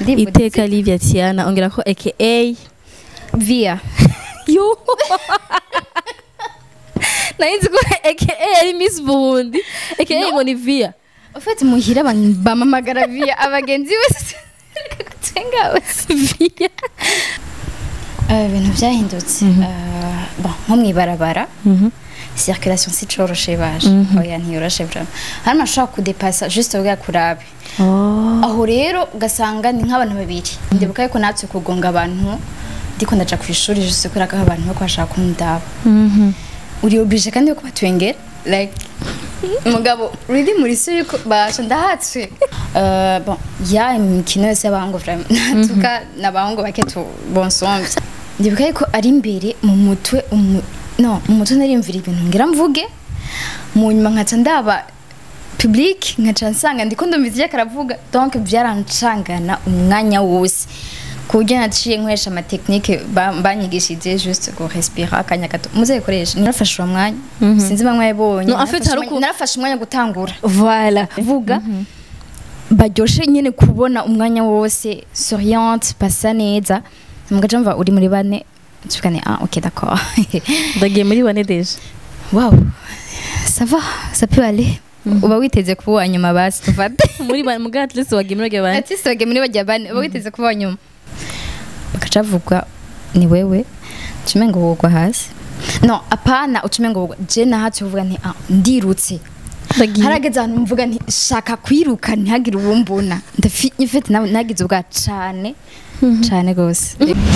Ndibuka iteka Livia Tiana ongera ko aka via yo narinzi ko aka ari Miss Burundi aka ngo ni Via ufite muhira abantu bamamagara via abagenzi bose gutenga bose Via Eh, ibintu byahindutse Eh, bon nko mwibarabara circulation si coroshe baje oya ntiyoroshe vraiment hari amashobora kudepasa juste ubwa kurabe oh aho rero ugasanga ni nk'abantu babiri ndibuka yuko natwe kugonga abantu ndiko ndaja ku ishuri juste kubera ko abantu bako bashaka kundaba uri oblige kandi yo kubatwengera like umugabo really muri se yuko basha ndahatswe Euh, bon ya imikino yose y'abahungu vraiment natuka n'abahungu bake tu bonsomvye ndibuka yuko ari imbere mu mutwe umu- no mu mutwe narimvira ibintu ngira mvuge mu nyuma nkaca ndaba public nkaca nsanga ndiko ndumva ivyo karavuga donc byarancangana umwanya wose ku buryo naciye nkoresha amatekinike ba- banyigishije juste go respira akanya gato muzayikoresha narafashe uwo mwanya sinzi bamwe yabonye No, en fait, narafashe hari umwanya- uku- narafashe umwanya gutangura voilà vuga baryoshe nyene kubona umwanya wose souriante pasa neza mugaca mva uri muri bane tukane ah ok d'accord ndagiye muri bane deje wow ça va ça peut aller uba witeze kuba uwa nyuma basi tufate muri bane muga at least wagiye muri bane artiste wage muri bajya bane uba witeze kuba uwa nyuma bakaca bavuga ni wewe ucume ngo wugwa hasi no apana ucume ngo wugwa je nahatse uvuga nti ah ndirutse ndagiye harageze ahantu mvuga nti shaka kwiruka ntihagire uwumbona ndafite nawe nagize ubwa cane cane gose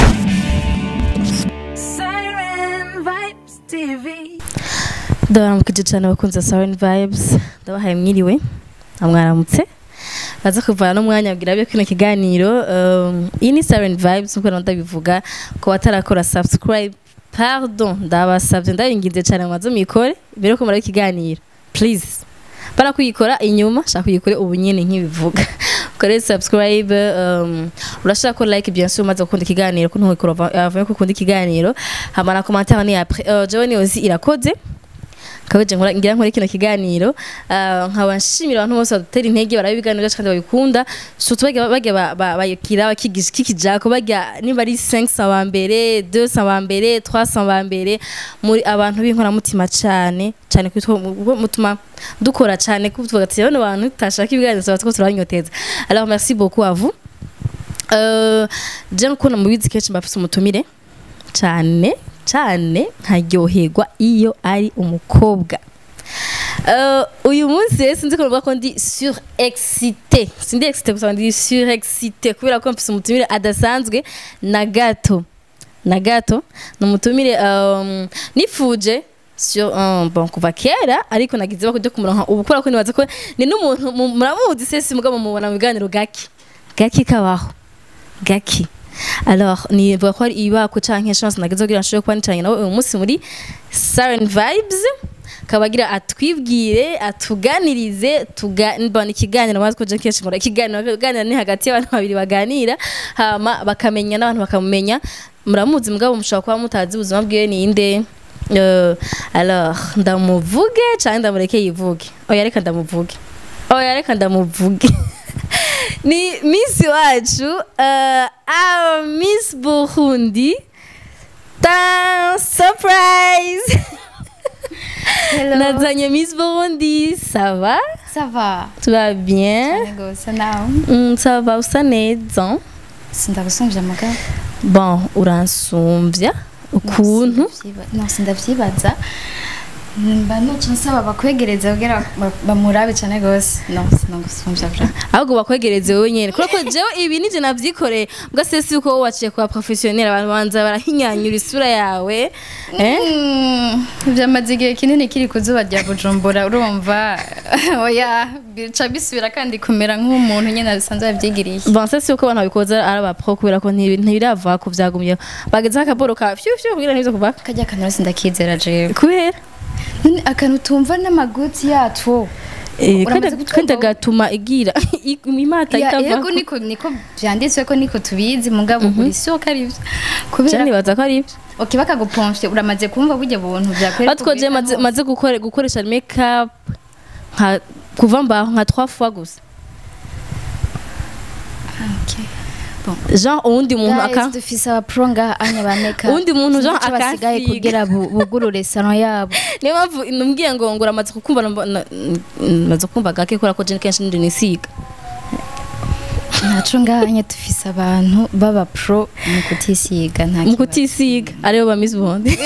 Siren Vibes TV. ndabaramukije cyane abakunzi ba Siren Vibes ndabahaye mwiriwe amwaramutse baza kuvana n'umwanya abwira byo kino kiganiro um, iyi ni Siren Vibes nkuko ndabivuga ko batarakora subscribe pardon ndabasabye ndabinginze cyane mwazo mikore mbere yo kumara ikiganiro please para kuyikora inyuma shaka kuyikore ubu nyene nkibivuga ukore subscribe um, urashaka ko like bien sûr umaze gukunda ikiganiro ko ntukikora avuye ko ukunda ikiganiro hama na commentaire ni après uh, jewe ni ozi irakoze kabeje nkora ngira nkore kino kiganiro ah, nkaba nshimira abantu bose badutera intege baraba ibiganiro byacu kandi babikunda surtout bajya bajya ba- ba- bayikira bakigisha kikijako bajya niba ari 500 ba mbere 200 ba mbere 300 ba mbere muri abantu b'inkoramutima cyane cyane kwitwa mutuma dukora cyane kuko tuvuga ati bano bantu tutashaka ibiganiro tuba two turabanyoteza alors merci beaucoup à vous euh, je nkunda mubizi kenshi mbafise umutumire cyane cyane nkaryoherwa iyo ari umukobwa Uh, uyu munsi rero sinzi kuvuga ko ndi surexcité sindi excité gusa ndi surexcité kubera ko mfise umutumire adasanzwe na gato na gato ni umutumire um, nifuje sur um, bon kuva kera ariko nagize bako kumuronka ubu kubera ko nibaza ko ni n'umuntu mu- muramuzi sesi mugabo mubona mu biganiro gaki gaki kabaho gaki alors nivuga ko ari ibako canke chance nagize kugira nshobore kuba nicaranye nawe uyu munsi muri Siren Vibes kabagira atwibwire atuganirize tugana ikiganiro maze ko je kenshi nkora ikiganiro kuganira ni hagati y'abantu babiri baganira hama bakamenya n'abantu bakamumenya muramuzi mugabo mushobora kuba mutazi ubuzima bwiwe ni inde Euh, alors ndamuvuge canke ndamureke yivuge oya reka ndamuvuge oya reka ndamuvuge ni miss wacu uh, our miss burundi ta surprise hello nazanye miss burundi ça va ça va tu vas bien cane gose nawe mm, ça va usa neza sindagusumvya mugabo bon uransumvya ukuntu no sindavyibaza mba nuca nsaba bakwegereza kugira ba- bamurabe cane gose no sinagusumvya vra ahubwo bakwegereze wowe nyene kubera ko jewe ibi nije navyikoreye mbwa sesi uko wowe waciye kuba professionnel abantu banza barahinyanyura isura yawe eh? vyamaze igihe kinini kiri ku zuba rya bujumbura urumva oya bica bisubira kandi kumera nk'umuntu nyene abisanzwe yavyigiriye bon sesi uko abantu babikoza ari abapro kubera ko ntibi- ntibirava ku vyagumyeho bagezeho akaboro ka fyu fyu kugira ntibize kuva karya kantu rose ndakizera jewe kubera None akantu tumva n'amaguti yatwo Eh, Uramaze kandi- gutwumva kandi wowe? agatuma igira imata Ya, itava yego niko niko vyanditswe ko niko tubizi mugabo uri sure ko ari ivyo kubera nibaza ko ari ivyo okay bakagupomfye uramaze kumva burya buntu vyakwereka batwoje maze maze gukore gukoresha makeup nka kuva mbaho nka 3 fois gusa okay Bon. jean uwundi muntu Guys, aka dufise abapro ngaha anya ba makeup Uwundi muntu Jean Sinzi ico basigaye akansiga. kugira bu- bugurure salon yabo niyo mpamvu numbwiye ngo ngo uramaze kukumva namba- na- n- maze kumva gake kubera ko je kenshi ndi nisiga ntaco ngaha anya dufise abantu baba pro mu kutisiga nta mu kibazo. kutisiga aribo ba Miss Burundi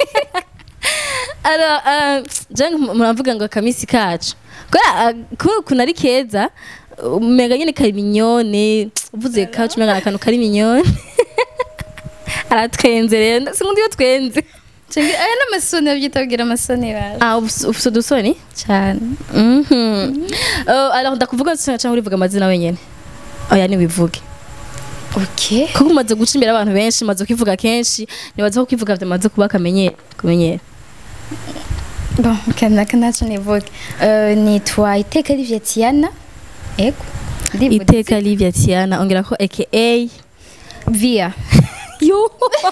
alors euh, je muravuga ngo akamisi kacu kubera uh, kuna ari keza umenga nyene kari minyone uvuze kacu umenga ni akantu kari minyone aratwenze rero sinkundi iyo twenze Cengi aya n'amasoni babyita kugira amasoni baje ah ufise ufise udusoni cyane Mhm. Euh, alors ndakuvuga cyangwa urivuga amazina wenyene oya niwivuge okay kuko umaze guca imbere abantu benshi umaze kwivuga kenshi nibaza ko kwivuga byamaze kuba akamenyero kumenyera bon kanaka naco nivuge Euh, nitwa iteka Olivia Tiana ego Ndivuze. iteka livia tiana ongera ko aka via yo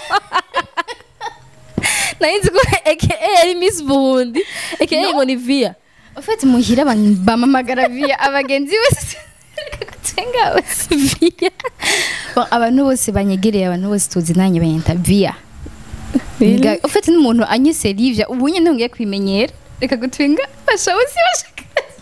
narinzi ko aka ari miss burundi aka ngo ni via ufite muhira abantu bamamagara via abagenzi bose kutenga bose via Bon, abantu bose banyegereye abantu bose tuzi nanjye banyita via Really? Nga- ufite n'umuntu anyise Livia ubu nyine ntungiye kwimenyera reka gutwinga basha bose bashaka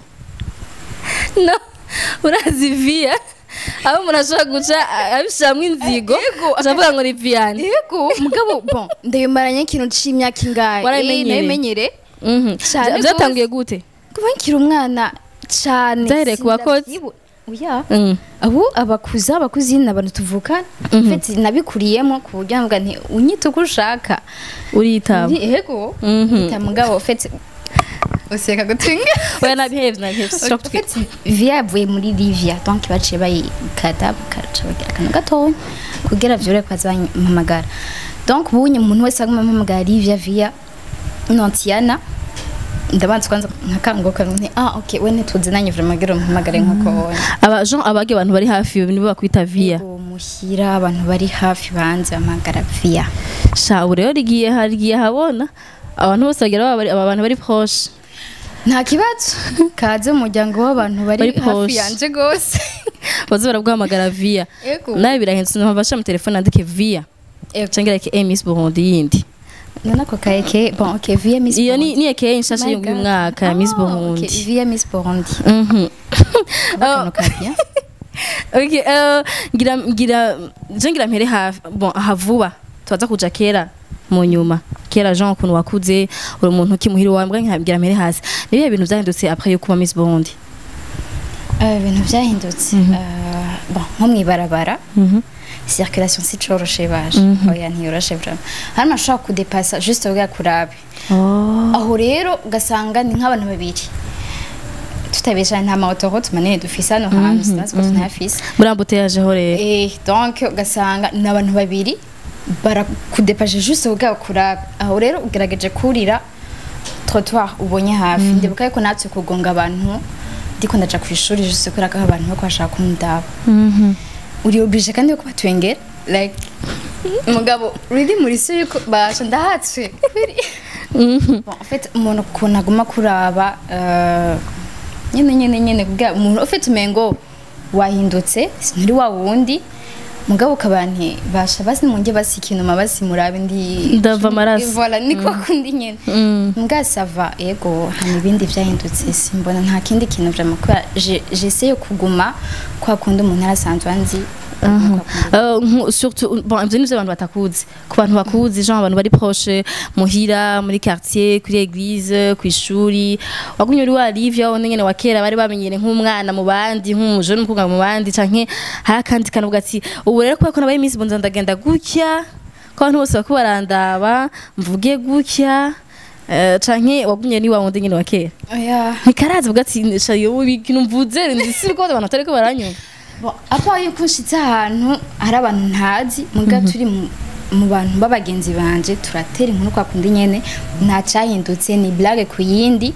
no urazi via aho umuntu ashobora guca abishiramwo inzigo avuga ngo ni viane yego mugabo bon ndayimaranye ikintu c'imyaka ingahe Warabimenyereye? nabimenyere Mhm. Cane Vya- byatangiye gute kuba nkiri umwana cane Vyahereye ku bakozi? sindavyibu- oya Mm. abo abakuza abakuzi ni abantu tuvukana mfite nabikuriyemo ku buryo navuga nti unyita uko ushaka uritaba Ndi- yego Mhm. ita mugabo ufite useka gutwinga oya nabihevye nabihevye sinshobora kutwita Ufite via yavuye muri livia donc baciye bayikata bakaca bagira akantu gatoya kugira vyore kwaza bampamagara donc ubunye umuntu wese aguma ampamagara livia via nontiana ndabanza kwanza nkakanguka nti ah ok we ntituzi nanjye vraiment gira umpamagare nkuko wonye aba jean abage abantu bari hafi nibo bakwita via Yego, muhira abantu bari hafi banze bampamagara via sha ubu rero rigiye harigiye habona abantu bose bagira baba bari- aba bantu bari proche nta kibazo kaze mu muryango w'abantu bari Bari hafi posh. yanje gose baze baraguhamagara via Yego. nawe birahindutse mpamvu bashyira mu telefone andike via Yego. cyangwa like eh, miss burundi yindi none ako ka eke bon ok via miss iyo ni Burundi. ni eke nshasha My y'uyu God. mwaka ya miss Ah, burundi ok, via miss burundi Mhm. akantu ka bien okay uh, ngira ngira je ngira mpere hafi bon aha vuba tubaza kuja kera mu nyuma kera jean ukuntu wakuze uri umuntu ukimuhira iwawe mbwa ngira mpere hasi nibihe bintu vyahindutse après yo kuba miss burundi Eh, ibintu byahindutse Eh, bon nko mwibarabara Mhm. circulation si coroshe baje oya ntiyoroshe vraiment hari ashobora kudepasa juste ubwa kurabe oh aho rero ugasanga ni nk'abantu babiri tutabesha nta maotorote manini dufise hano hantu sinazi ko tunayafise murambuteyajeho rero Eh, donc ugasanga ni abantu babiri barakudepaje juste ubwa kurabe aho rero ugerageje kurira trottoir ubonye hafi ndibuka yuko natwe kugonga abantu ndiko ndaja ku ishuri juste kubera ko abantu bako bashaka kundaba Mhm. uri oblige kandi yuko batwengera like umugabo riri muri si yuko basha ndahatswe kweri bon en fait umuntu ukuntu aguma kuraba euh, nyene nyene nyene kugira umuntu ufite umengo wahindutse nturi wa wundi mugabo ukabanti basha basi munge basi ikintu mabasi murabe ndi Ndava amaraso. voilà niko kundi nyene Mm. mbwa sava ego hama ibindi vyahindutse simbona nta kindi kintu vraiment kubera je- j'essaye kuguma kwa kundi umuntu arasanzwe anzi Aha. Euh, nku- surtout bon ivyo nivyo abantu batakuzi ku bantu bakuzi genre abantu bari proche muhira muri quartier kuri église ku ishuri wagumye uri wa Livia wone nyene wa kera bari bamenyere nk'umwana mu bandi nk'umujone umukobwa mu bandi canke hari akandi kantu ugati ubu rero kubera ko nabaye iminsi bonza ndagenda gutya ko abantu bose bako barandaba mvuge gutya eh, canke wagumye ni wa wundi nyene wa kera oya ntikarazi uvuga ati shayo ikintu mvuze ndisi ko abantu batariko baranyumva Bon, apa yuko nshitse ahantu hari abantu ntazi muga turi mu- mu bantu b'abagenzi banje turatera inkuru kwa kundi nyene nta cyahindutse ni blague ku yindi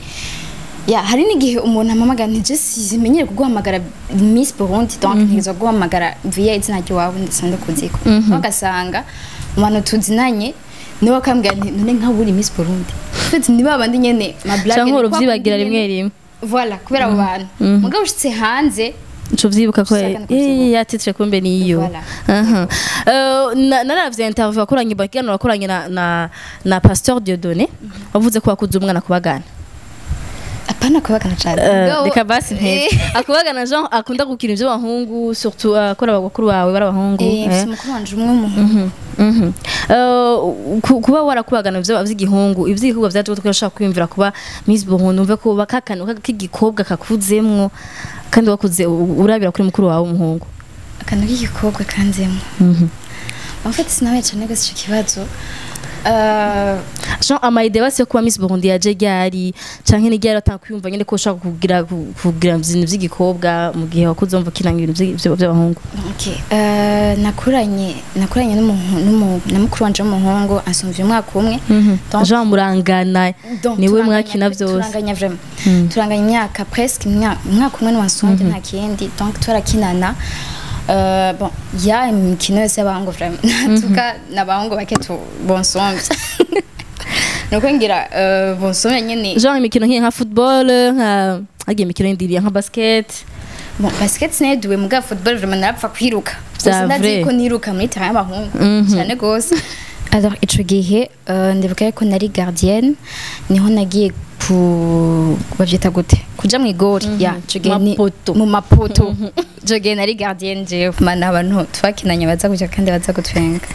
ya hari n'igihe umuntu amamagara ntije simenyere kuguhamagara Miss Burundi donc ntigeze guhamagara via izina ry'iwawe ndetse ndakuziko bagasanga mu bantu tuzinanye niwe akambwira nti none nka buri Miss Burundi ufite ni babandi nyene ma blague canke ni kwa uruvyibagira kundi rimwe nyene. rimwe voilà kubera abo bantu mugabo ushitse hanze Ico vyibuka ko Ushaka no kuvyibuka. eh, ya titre kumbe niyo Voilà. Aha. Eh, na- naravye interview wakoranye bakigana wakoranye na na na Pasteur Dieudonné wavuze ko wakuze umwana kubagana apana kubagana cyane Eh, Mugabo- reka basi nteze Eh, akubagana Jean akunda gukina ivy'abahungu surtout akora abakuru bawe bari abahungu eh, eh. mfise umukuru wanje umwe w'umuhungu Mhm. Eh, ku- kuba warakubagana ivyo vy'igihungu ivy'igikorwa vyaje gutwe urashaka kwiyumvira kuba Miss Burundi umve ko bakakana k'igikobwa kakuzemwo kandi wakuze u- urabira kuri mukuru wawe w'umuhungu akantu k'igikobwa kanzemo Mhm. en fait sinabaye cyane gose ico kibazo Eh, Jean amaide basi yo kuba Miss Burundi yaje ryari canke ni ryari atanga kwiyumva nyene ko ushaka kugira kugira ibintu vy'igikobwa mu gihe wakuze umva kinanga ibintu vy'i- vy- vy'abahungu okay. Eh, nakuranye nakuranye n'umuhu- n'umu- na mukuru wanje w'umuhungu ansumvye umwaka umwe Donc- Jean murangana Donc, niwe turanganya- mwakina vyose turanganya vraiment Mm. turanganya imyaka presque imya- umwaka umwe n'uwansonje nta kindi donc twarakinana Euh, bon ya imikino yose y'abahungu vraiment natuka n'abahungu bake tu bonsomvye nuko ngira euh, bonsomvye nyene Jean imikino nk'iyi nka football nka hagiye imikino yindi nka basket bon basket sinayiduwe muga football vraiment narapfa kwiruka Vya gusa ndazi vrai. ko niruka muri terrain y'abahungu Mhm. cyane gose alors ico gihe euh, ndibuka ko nari gardienne niho nagiye ku bavyita gute kuja mu igori ya ico gihe ni- Mapoto. mu mapoto ico gihe nari gardienne jewe mana abantu twakinanye baza kuja kandi baza gutwenga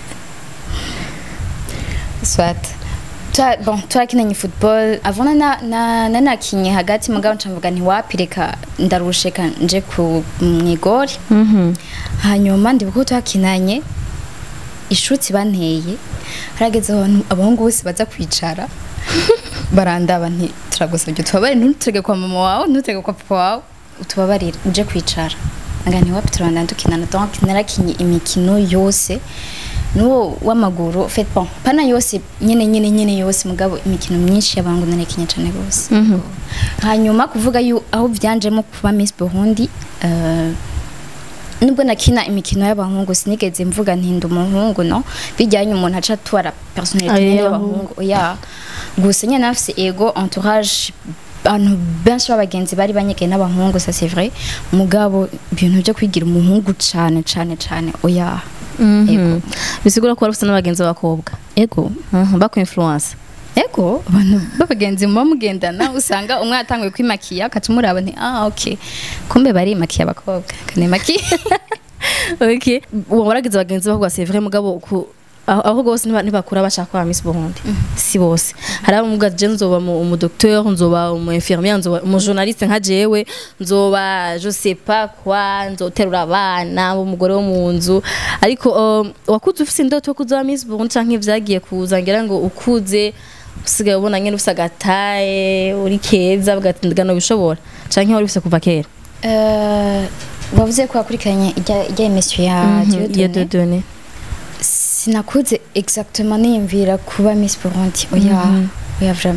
swat Twa- bon twakinanye football avant na na nanakinye hagati mugabo ncamvuga nti wapi reka ndarusheka nje ku mwigori Mhm. hanyuma ndibuka ko twakinanye ishutsi banteye harageze abantu abahungu bose baza kwicara barandaba nti turagusabye tubabare ntuturege kwa mama wawe ntuturege kwa papa wawe utubabarire uje kwicara nga ntiwapi turabandana dukinana donc narakinye imikino yose n'uwo w'amaguru fait bon pana yose nyene nyene nyene yose mugabo imikino myinshi y'abangu narakinye cane gose Mhm. hanyuma kuvuga yu aho byanjemo kuba Miss Burundi eh, nubwo nakina imikino y'abahungu sinigeze mvuga ntinda umuhungu no bijyanye umuntu aca atwara personality Aye, nyene y'abahungu oya gusa nyene nafise ego entourage abantu benshi b'abagenzi bari banyegeye n'abahungu ça c'est vrai mugabo ibintu byo kwigira umuhungu cane cane cane oya Mhm. bisigura ko wari ufite n'abagenzi b'abakobwa ego Mhm, baku influence ego abantu b'abagenzi muba mugendana usanga umwe yatanguye kwimakiya akaca umuraba nti ah ok kumbe barimakiye abakobwa kanimakiye okay uwo waragize abagenzi b'abakobwa c'est vrai mugabo ku aho aho bose ntiba- ntibakura bashaka kuba Miss Burundi si bose hari abamuga je nzoba mu umu docteur nzoba umu infirmière nzoba umu journaliste nka jewe nzoba je sais pas quoi nzoterura abana umugore wo mu nzu ariko um, wakuze ufise indoto yo kuzoba Miss Burundi canke vyagiye kuza ngira ngo ukuze usigaye ubona nyene ufise agataye uri keza bagatindigana bishobora canke wari ufise kuva kera Euh, wavuze ko wakurikiranye ijya ijya emission ya Mhm, ya Dieudonné Dieudonné sinakuze exactement niyumvira kuba Miss Burundi oya oya vraiment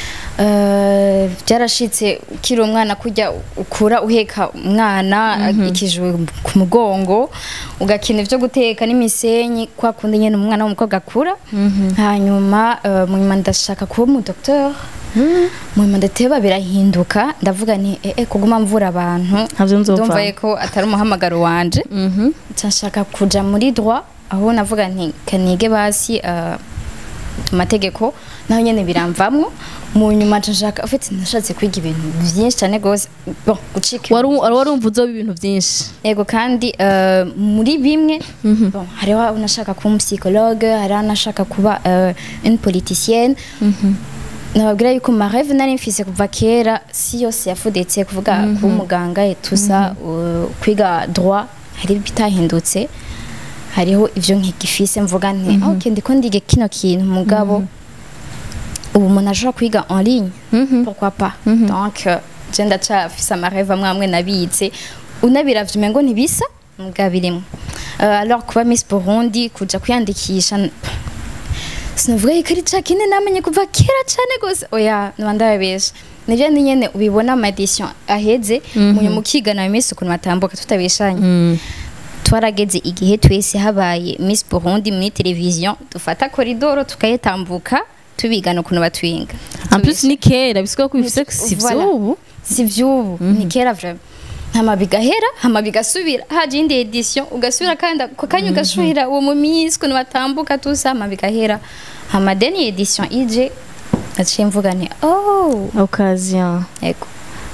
Euh, byarashitse ukiri umwana kujya ukura uheka umwana ikijwe ku mugongo ugakina ivyo guteka n'imisenyi kwa kundi nyene umwana w'umukobwa akura hanyuma euh, mu nyuma ndashaka kuba umu docteur mu nyuma ndateba birahinduka ndavuga nti eh, eh, kuguma mvura abantu Ntavyo nzopfa. ndumva ko atari umuhamagaro wanje Mhm. nshaka kuja muri droit aho navuga nti kanige basi uh, amategeko naho nyene biramvamwo mu nyuma nshaka ufite nashatse kwiga ibintu byinshi cyane gose bon gucika wari wari warumva uzoba ibintu byinshi yego kandi uh, muri bimwe bon hariho unashaka kuba umuspsychologue hariho unashaka kuba uh, une politicienne nababwira yuko ma rêve nari mfise kuva kera si yose yafudetse kuvuga kuba umuganga etusa uh, kwiga droit hari bitahindutse hariho ivyo nkigifise mvuga nti ah, ok ndiko ndige kino kintu mugabo ubu umuntu ashobora kwiga en ligne pourquoi pas donc euh, je ndacafise amareve amwe amwe nabitse unabiravye umengo ntibisa mugabo birimwo Euh, alors kuba miss burundi kuja kwiyandikisha n- sinavuga yuko ari ca kindi namenye kuva kera cane gose oya noba ndababesha nivyo ndi nyene ubibona ama edition aheze munyuma ukigana miss ukuntu batambuka tutabeshanye twarageze igihe twese habaye miss burundi muri televiziyo dufata koridoro tukayitambuka tubigana ukuntu batwinga en plus ni kera bisigura ko bifise si Voilà. vy'ubu si vy'ubu ni kera vraiment hama bigahera hama bigasubira haje indi edition ugasubira kandi ako kanya ugasubira uwo mu minsi ukuntu batambuka tusa hama bigahera hama deni edition ije naciye mvuga nti oh occasion ego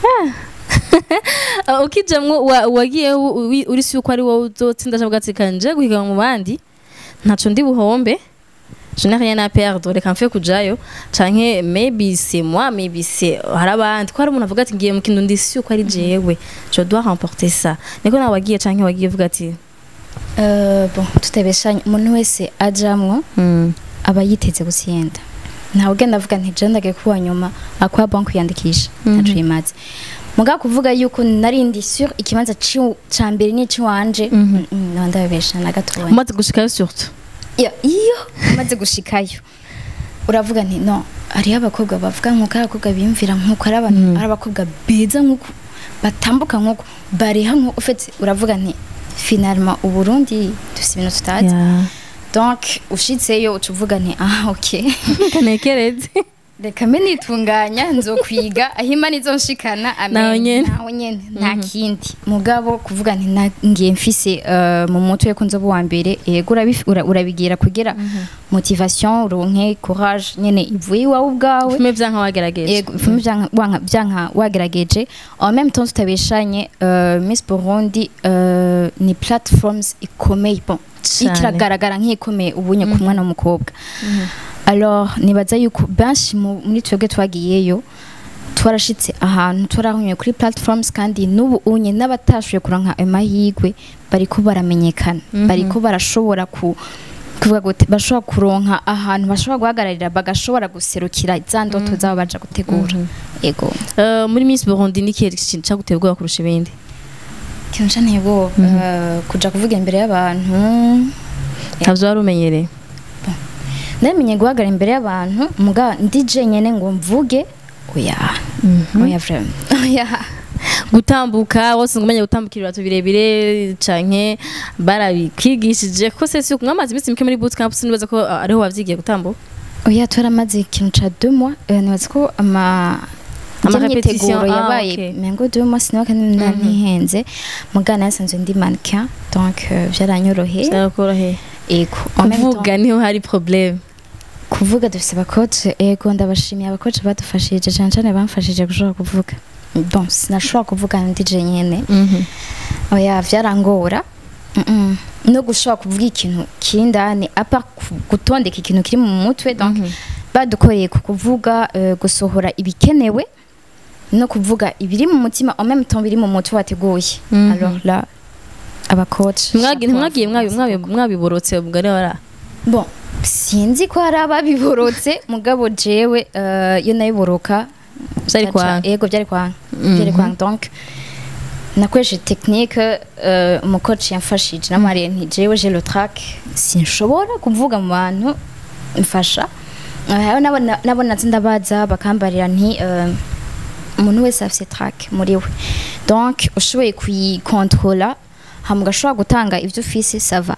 Ah, ukijamwo wa- wagiye u- wi- uri si uko ari wowe uzotsinda cyangwa ugati kanje guhiganwa mu bandi ntaco ndi buhombe je n'ai rien à perdre reka mfe kujayo canke maybe c'est moi maybe c'est hari abandi ko hari umuntu avuga ati ngiye mu kintu ndi si uko ari jewe je dois remporter ça niko nawe wagiye canke wagiye uvuga ati Euh, bon tutebeshanye umuntu wese ajamwo mm. aba yiteze gutsinda ntawe ugenda avuga nti je ndagiye kuba nyuma akwa banki kwiyandikisha ntaco imaze mugabo kuvuga yuko nari ndi sur ikibanza ci- ca mbere n'iciwanje Mhm. no ndabesha na gatoya umaze gushikayo surtout Ya- iyo umaze gushikayo uravuga nti no hariho abakobwa bavuga nk'uko ari abakobwa biyumvira nk'uko ari abantu ari abakobwa beza nk'uko batambuka nk'uko bariha nk'uko ufite uravuga nti finalement uburundi dufite ibintu tutazi Yeah. donc ushitseyo uca uvuga nti ah ok kanekereze reka mbe nitunganya nzokwiga aho imana izonshikana amen. Naho nyene. naho nyene nta kindi mugabo kuvuga nti na- ngiye mfise eh, mu mutwe ko nzoba uwa mbere yego urabifi- ura- urabigira kugira motivation uronke courage nyene ivuye iwawe ubwawe fume vyanka wagerageje yego ifume vyanka wanka- vyanka wagerageje en même temps tutabeshanye euh, Miss Burundi euh, ni platforms ikomeye bon Cane. ikiragaragara nk'ikomeye ubunye ku mwana w'umukobwa alors nibaza yuko benshi mu- muri twebwe twagiyeyo twarashitse ahantu twarahunye kuri platforms kandi n'ubu unye n'abatashoboye kuronka amahirwe bariko baramenyekana bariko barashobora ku kuvuga gute bashobora kuronka ahantu bashobora guhagararira bagashobora guserukira za ndoto zabo baja gutegura ego Euh, muri Miss Burundi ni kihe kintu caguteye ubwoba kurusha ibindi ikintu canteye ubwoba eh, kuja kuvuga imbere y'abantu ntavyo wari umenyereye namenye guhagarara imbere y'abantu muga ndi jenyene ngo mvuge oya oya vraiment oya gutambuka wose ngo umenye gutambuka ibirato birebire canke barabikwigishije ko se si mwamaze iminsi mike muri bootcamp sinibaza ko ah, ariho wavyigiye gutambuka oya twaramaze ikintu ca deux mois eh, nibaza ko ama Ama ijya repetition, myiteguro ah, yabaye okay. mengo deux mois sinibuka niba ntihenze muga nasanzwe ndi mannequin donc euh, vyaranyoroheye byakoroheye ego En même temps, kuvuga niho hari problème kuvuga dufise abakoci ego ndabashimiye abakoci badufashije cane cane bamfashije gushobora kuvuga bon sinashobora kuvuga ndi jenyene Mhm. oya vyarangora Mm-mm. no gushobora kuvuga ikintu kiri indani apa gutondeka ikintu kiri mu mutwe donc badukoreye ku kuvuga eh, gusohora ibikenewe no kuvuga ibiri mu mutima en même temps biri mu mutwe wateguye Mhm. alors là abakoci Ntimwagi- ntimwagiye mwabi- mwabi- mwabiborotse ubwo rero bara bon sinzi ko hari ababiborotse mugabo jewe eh, iyo nabiboroka Vyari Caca- kwanga. yego byari kwanga Mhm. byari kwanga donc nakoresheje technique uh, umukoci yamfashije namariye nti jewe je le track sinshobora kuvuga mu bantu mfasha Eh, hariho n'abo- n'abo nazi ndabaza bakambarira nti eh, umuntu wese afise track muri we donc ushoboye kuyikontrola hama ugashobora gutanga ivyo ufise sava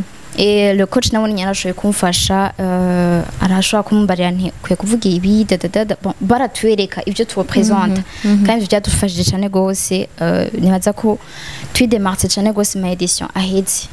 Et le coach nawe nyine yarashoboye kumfasha uh, arashobora kumbarira nti kwiye kuvuga ibi dadadada bon, baratwereka ibyo tubapresenta kandi ivyo byadufashije cyane gose uh, nibaza ko twidemarse cyane gose ma edition aheze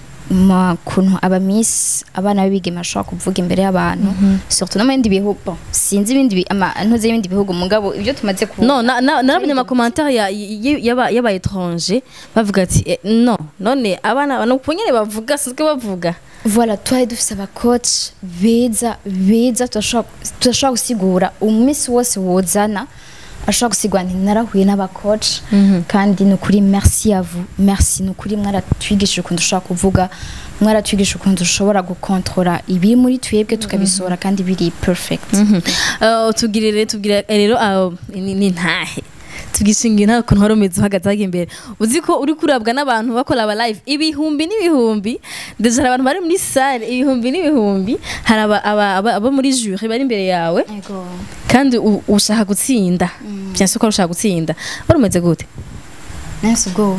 ma kuntu aba miss abana b'ibigeme bashobora kuvuga imbere y'abantu surtout no mu bindi bihugu bon, sinzi ibindi bi- ama ntuzi ibindi bihugu mugabo ibyo tumaze ku no na- na- narabonye amakomantere ya- y- y'aba y'aba étranger bavuga ati eh, no none abana no kunyene bavuga sinzwe bavuga voilà twari dufise abakoci beza beza turashobora turashobora gusigura umunsi wose wozana ashobora gusigura nti narahuye n'abakoci kandi ni ukuri merci à vous merci ni ukuri mwaratwigishije ukuntu dushobora kuvuga mwaratwigishije ukuntu dushobora gukontorora ibiri muri twebwe tukabisohora kandi biri perfect Uh, tubwirire tubwire rero aho ni ni ntahe tugishinga nta kuntu wari umeze uhagaze hajya imbere uzi ko uri kurabwa n'abantu bakora aba live ibihumbi n'ibihumbi ndetse hari abantu bari muri sale ibihumbi n'ibihumbi hari aba- aba- aba- abo muri jure bari imbere yawe kandi u- ushaka gutsinda byanse ko ushaka gutsinda wari umeze gute nese ubwoba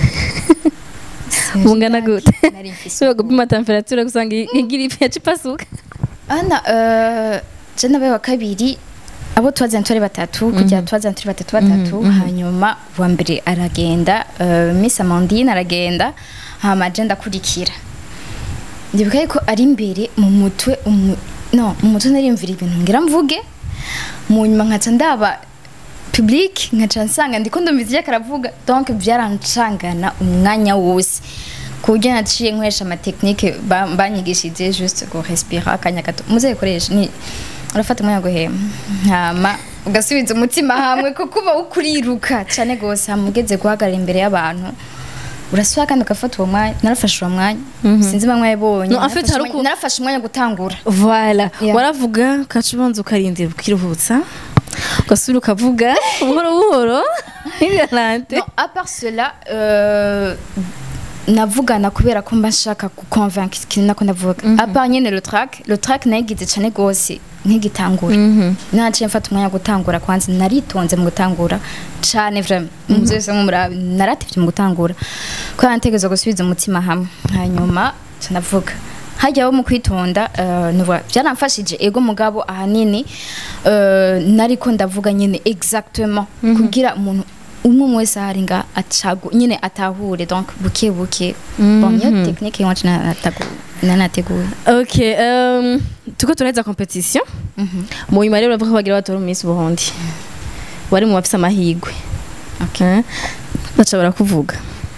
bungana gute Nari mfise ushobora gupima temperature gusanga igiripe yaca ipasuka ana euh, je nabaye wa kabiri abo twazanye turi batatu kugira twazanye turi batatu batatu hanyuma uwa mbere aragenda uh, miss amandine aragenda hama je ndakurikira ndibuka yuko ari imbere mu mutwe umu- no mu mutwe narimvira ibintu ngira mvuge mu nyuma nkaca ndaba public nkaca nsanga ndiko ndumva ivyo karavuga donc byarancangana umwanya wose ku buryo naciye nkoresha amatekinike ba- banyigishije juste go respira akanya gato muze gukoresha ni urafata umwanya wo guhema hama ugasubiza umutima hamwe kuko uba ukuriruka cyane gose hama ugeze guhagarara imbere y'abantu urasubira kandi ugafata uwo mwanya narafashe uwo mwanya sinzi bamwe yabonye No, en fait, hari uku- narafashe umwanya wo gutangura Voilà. Yeah. Waravuga ukaca ubanza ukarindira ukiruhutsa ugasubira ukavuga buhoro buhoro ntigarante Non, à part cela, euh, navugana kubera ko mba nshaka guconvaincre ikintu nako ndavuga à part nyene le track le track nayigize cane gose nk'igitangura naciye mfata umwanya wo gutangura kwanza naritonze mu gutangura cane vraiment muzi wese nk'umurabi naratevye mu gutangura ko nategerezwa gusubiza umutima hamwe hanyuma ca ndavuga hajyaho mu kwitonda uh, nuvuga byaramfashije ego mugabo ahanini uh, nariko ndavuga nyene exactement kugira umuntu umwe umwe wese ahari nga acagu nyine atahure donc buke buke bon niyo technique iwacu natagu- nanateguye okay um, tuko turaheza competition mu nyuma rero uravuga ko bagira batora mu minsi ubuhundi wari mu bafise amahigwe Okay. Eh? baca barakuvuga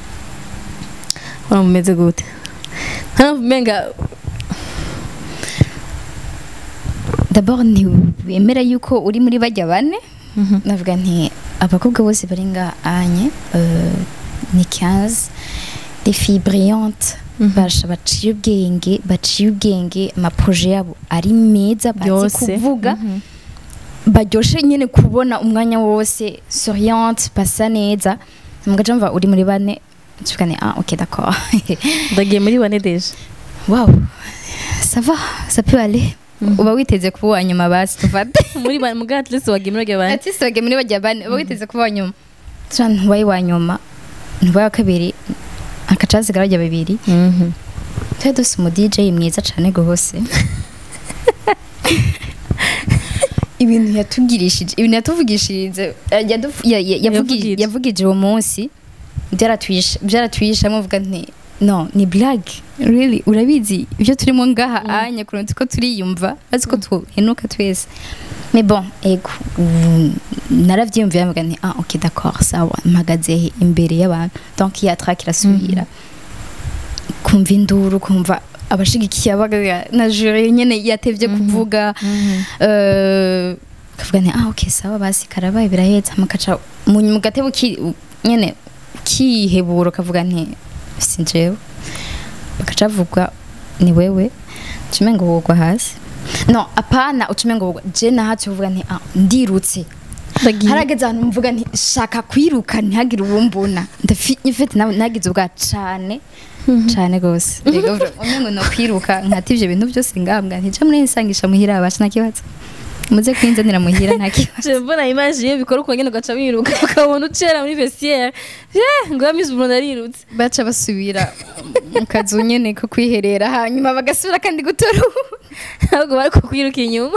wari mumeze gute ntavumenga d'abord ntiwemera yuko uri muri bajya bane navuga nti abakobwa bose bari nga anye euh, ni 15 des filles brillantes basha baciye ubwenge baciye ubwenge amaproje yabo ari meza bazi Byose. kuvuga baryoshe nyine kubona umwanya wose souriante basa neza mugaca mva uri muri bane tuvuga ni ah ok d'accord ndagiye muri bane deje wow ça va ça peut aller uba witeze kuba uwa nyuma basi tufate muri bane mugabo at least wagiye muri bane bane ati soge muri bajya bane uba witeze kuba uwa nyuma tura ntubaye uwa nyuma ntubaye wa kabiri akaca hasigara bajya babiri Mhm. tuba dufite umu DJ mwiza cyane rwose ibintu yatugirishije ibintu yatuvugishirize eh, yadu- ya- ya- yavugi- Yavugije. yavugije uwo munsi byaratwisha byaratwisha muvuga nti no ni blague really urabizi ibyo turimo ngaha anya kurunti ko turiyumva azi ko tuhenuka twese mais bon ego ubu naravyiyumviye mvuga nti ah ok d'accord sawa mpagaze he imbere y'abantu donc ya track irasubira kumva induru kumva abashigikiye abaga na jure nyene yatevye kuvuga eh, kavuga nti ah ok sawa basi karabaye birahetse makaca mu nyuma gatebo ki nyene kiheburo kavuga nti si jewe bakaca bavuga ni wewe ucume ngo wogwa hasi no apana ucume ngo wogwa je nahatse uvuga nti ah ndirutse ndagiye harageze ahantu mvuga nti shaka kwiruka ntihagire uwumbona ndafite nagize ubwa cane cane gose rego umwe ngo no kwiruka nkati ivyo bintu byose ngambwa ntije muri nsangisha muhira abasha nakibazo muze kwinzanira muhira nta kibazo Je mbona image iyo bikora uko nyene ugaca wiruka ukabona ucera muri vestiaire je ngo yamize umuntu arirutse baca basubira mu kazu nyene ko kwiherera hanyuma bagasubira kandi gutora ahubwo bari kukwiruka inyuma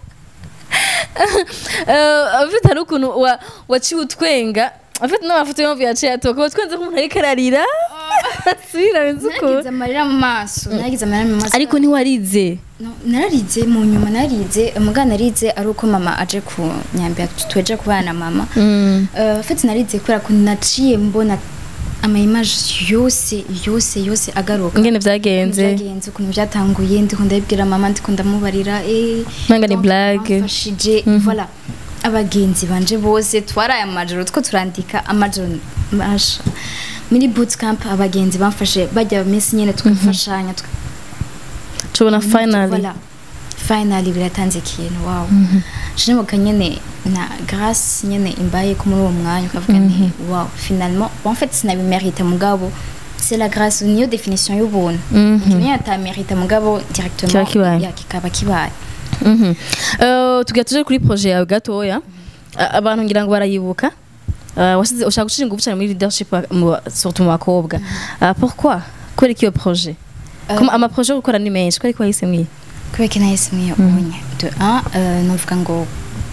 Eh, afite hari ukuntu wa- waciwe utwenga afite n'amafoto yombi yaciye atoka watwenze nk'umuntu ariko ararira asubira benze nagize ukuntu amarira mu maso nagize amarira mu maso ariko ntiwarize No, nararize mu nyuma nararize umugana narize ari uko mama aje ku nyambia tweje kubana na mama uh, fete narize kubera ko naciye mbona ama image yose yose yose agaruka ingene vyagenze byagenze ukuntu byatanguye ndiko ndabibwira mama ndiko ndamubarira eh Nanga ni donc blague. bamfashije voilà abagenzi banje bose twaraye amajoro two turandika amajoro masha muri bootcamp abagenzi bamfashe bajya minsi nyene tukafashanya tuka tubona finally Voilà. finally biratanze ikintu wow shinimuka nyene na grâce nyene imbaye ko muri uwo mwanya ukavuga nti wow finalement en fait sinabimerita mugabo c'est la grâce niyo definition y'ubuntu kimwe atamerita mugabo directement Kiba kibaye. ya kikaba kibaye Mhm. Eh, tugira tuje kuri projet yawe gatoya A- abantu ngira ngo barayibuka Eh, wasize ushaka gushira ingufu cyane muri leadership mu- surtout mu bakobwa Eh, pourquoi kubera iki iyo projet Comme ama projet yo gukora ni menshi kubera ko wahisemo iyi kubera ko nahisemo iyo ubonye de un euh, novuga ngo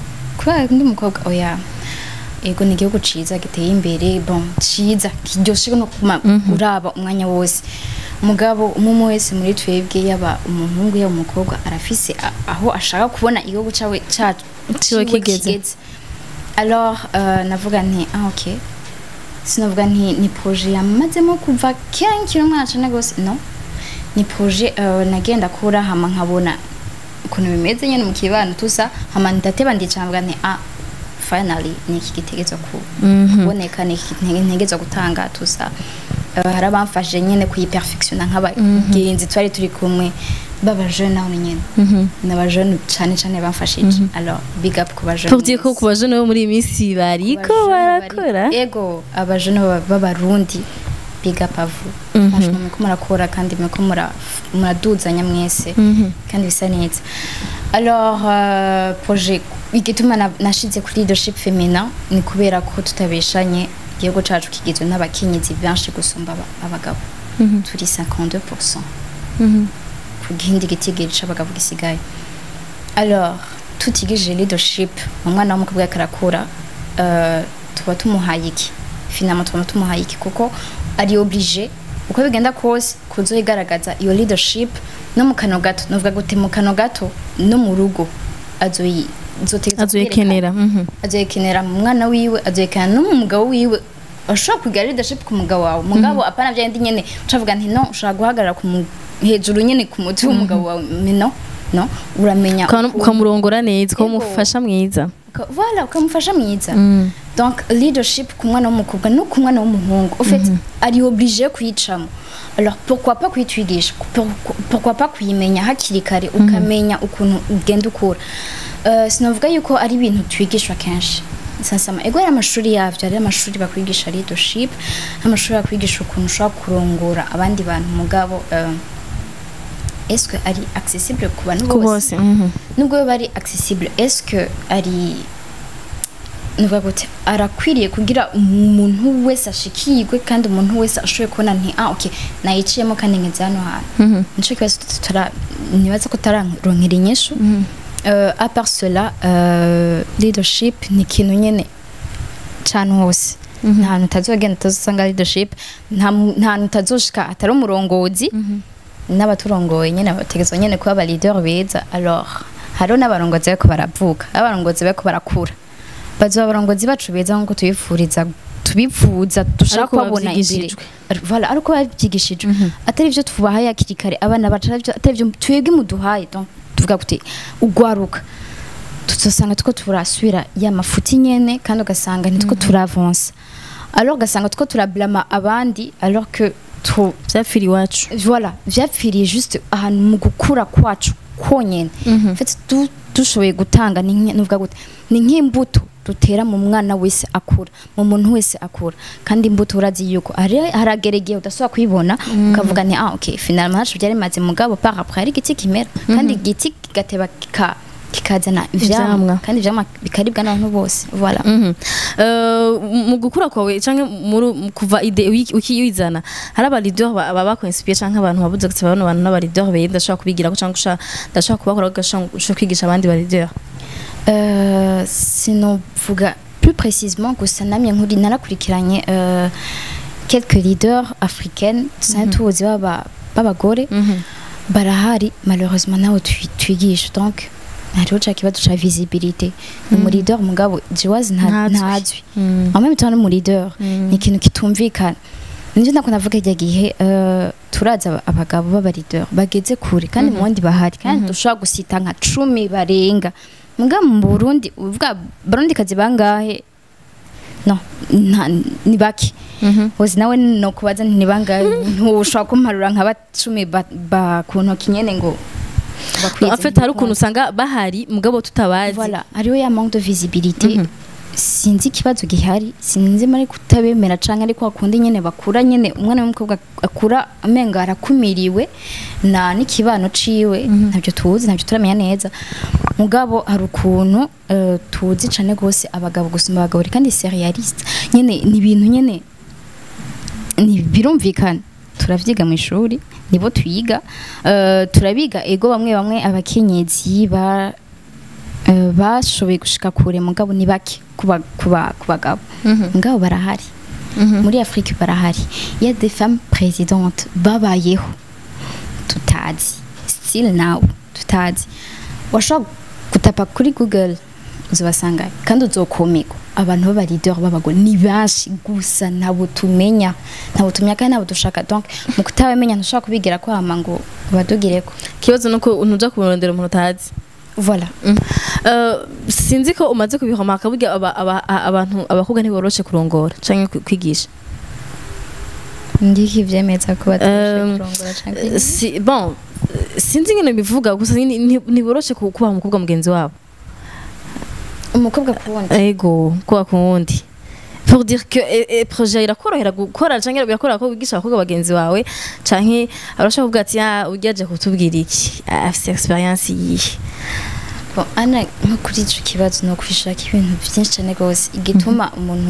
kubera ndi umukobwa oya ego ni igihugu ciza giteye imbere bon ciza kiryoshe no kuma uraba umwanya wose mugabo umwe wese muri twebwe yaba umuhungu yaba umukobwa arafise a- aho ashaka kubona igihugu cawe cacu Ciwe kigeze. alors euh, navuga nti ah ok sinavuga nti ni projet yamazemo kuva kera nkiri umwana cane gose no ni projet euh, nagenda kura hama nkabona ukuntu bimeze nyene mu kibano tusa hama ndateba ndicavuga nti ah finally ni iki gitegerezwa ku kuboneka ni iki ntege- ntegerezwa gutanga tusa uh, hari abamfashije nyene kuyiperfectiona nk'abagenzi twari turi kumwe b'abajeune naho nyene n'abajeune cane cane bamfashije alors big up ku bajeune tuvuye ko ku bajene bo muri iyi minsi bariko barakora ego abajene baba- b'abarundi big up avu franchement muriko murakora kandi muriko mura- muraduzanya mwese kandi bisa neza alors euh, projet igituma na- nashize kuri leadership feminin ni kubera ko tutabeshanye igihugu cacu kigizwe n'abakenyezi benshi gusumba aba- abagabo turi 52% ku gihindi gitigiri c'abagabo gisigaye alors tutigije leadership umwana w'umukobwa yariko arakura euh, tuba tumuhaye iki finalement tuba tumuhaye iki kuko ari oblige uko bigenda kose kuzoyigaragaza iyo leadership no mu kano gato novuga gute mu kano gato no mu rugo azoyi zotegeza azoyikenera mhm. azoyikenera mu mwana wiwe azoyikenera no mu mugabo wiwe ushobora kugira leadership ku mugabo wawe mugabo apana bya ndi nyene ucavuga nti no ushobora guhagarara ku mu- hejuru nyene ku mutwe w'umugabo wawe Me no no uramenya Ukaba- ukuntu- ukamurongora neza Ego. ukamufasha mwiza uka- voilà ukamufasha mwiza Mm. donc leadership ku mwana w'umukobwa no ku mwana w'umuhungu en fait ari obligé kuyicamo alors pourquoi pas kuyitwigisha Pour- pourquoi pas kuyimenya hakiri kare ukamenya ukuntu ugenda ukura Euh, sinavuga yuko ari ibintu twigishwa kenshi sasama ego ari amashuri yavyo ari amashuri bakwigisha leadership amashuri bakwigisha ukuntu ushobora kurongora abandi bantu mugabo euh, est-ce que ari accessible ku bantu ku bose bose mhm. nubwo biba ari accessible est-ce que ari nuvuga gute arakwiriye kugira umuntu wese ashikirwe kandi umuntu wese ashoboye kubona nti ah okay nayiciyemo kandi ngeze hano hantu nico kibazo tutara nibaza ko tararonkera inyishu euh, à part cela euh, leadership ni ikintu nyene cane hose nta hantu utazogenda utazosanga leadership nta mu- nta hantu utazoshika atari umurongozi n'abaturongoye nyene bategezwa nyene kuba aba leader beza alors hariho n'abarongozi bariko baravuka abarongozi bariko barakura bazoba abarongozi bacu beza nkuko tubifuriza tubifuza dushaka Ariko kubabona imbere bavyigishijwe. voilà ariko babyigishijwe atari ivyo tubahaye hakiri kare abana bacu atari ivyo- atari ivyo twebwe muduhaye donc tuvuga kuti ugwaruka tuzosanga tuko turasubira ya mafuti nyene kandi ugasanga ntituko turavansa alors ugasanga tuko turablama abandi alors que tu vyapfira iwacu voilà vyapfiriye juste ahantu mu gukura kwacu konyene en fait du- dushoboye gutanga ni nke- nuvuga gute ni nk'imbuto dutera mu mwana wese akura mu muntu wese akura kandi imbuto urazi yuko hari- haragera igihe udasubira kuyibona ukavuga ni ah okay finalement hacu byari maze mugabo par après hari igiti kimera kandi igiti kigateba kika kikazana Ivyamwa. ivyamwa kandi ivyamwa bikaribwa n'abantu bose voilà Mhm. Eh, mu gukura kwawe canke muri mu kuva ide uyi- ukiyizana hari aba leader ba- baba bakwinspire canke abantu babuze kuti bano bantu n'aba leader beza ndashaka kubigirako canke usha- ndashaka kubakora gashaka kwigisha abandi ba leader Euh, sinovuga plus précisément gusa namye nkuri narakurikiranye euh, quelques leaders africaines dusanzwe tuzi baba- b'abagore barahari malheureusement nawe twi- twigisha donc hariho ca kibazo ca visibilité ni mu leader mugabo jiwazi nta- Ntazwi. ntazwi Mm. en même temps no mu leader Mm. ni ikintu kitumvikana nivyo ndako navuga irya gihe euh, turazi aba- abagabo b'aba leader bageze kure kandi mu bandi bahari kandi dushobora gusita nka cumi barenga muga mu burundi uvuga barundi kazi bangahe no nta ni bake Mhm. hozi nawe no kubaza nti ni bangahe ntushobora kumparura nka bacumi ba, ba ku ntoki nyene ngo No, bakwize en fait hari ukuntu usanga bahari mugabo tutabazi voilà hariho ya manque de visibilité sinzi ikibazo gihari sinzi mari kutabemera canke ariko hakundi nyene bakura nyene umwana w'umukobwa akura amenga arakumiriwe na n'ikibano ciwe ntabyo tuzi ntabyo turamenya neza mugabo hari ukuntu eh, tuzi cane gose abagabo gusumba abagabo kandi serialiste nyene ni ibintu nyene ni birumvikana turavyiga mu ishuri nibo twiga Eh, turabiga ego bamwe bamwe abakenyezi ba eh, bashoboye gushika kure mugabo ni bake kuba kuba kubagabo mugabo barahari muri Afrique barahari il y a des femmes présidentes babayeho tutazi still now tutazi washobora gutapa kuri google uzabasanga kandi uzokumirwa abantu b'aba leader b'abagore ni benshi gusa ntabwo tumenya ntabwo tumenya kandi ntabwo dushaka donc mu kutabamenya ntushobora kubigira ko hama ngo badugireko ikibazo nuko ntuja kumurondera umuntu utazi voilà Eh, sinzi ko umaze kubihomaka burya aba- aba- a- abantu abakobwa ntiboroshe kurongora canke ku- kwigisha ndiki ivyemeza ko batabasha Um, kurongora canke si, bon sinzi ingene bivuga gusa ni- ni- ntiboroshe ku- kubaha umukobwa mugenzi wabo umukobwa kuwundi ego kuba ku wundi pour dire que e, e, projet irakorohera gukora canke birakorohera ko wigisha abakobwa bagenzi bawe canke arashaka kuvuga ati ah uryaje kutubwira iki Ah, afise experience yihe Bon, ana nko kuri ico kibazo no kwishaka ibintu byinshi cyane gose igituma umuntu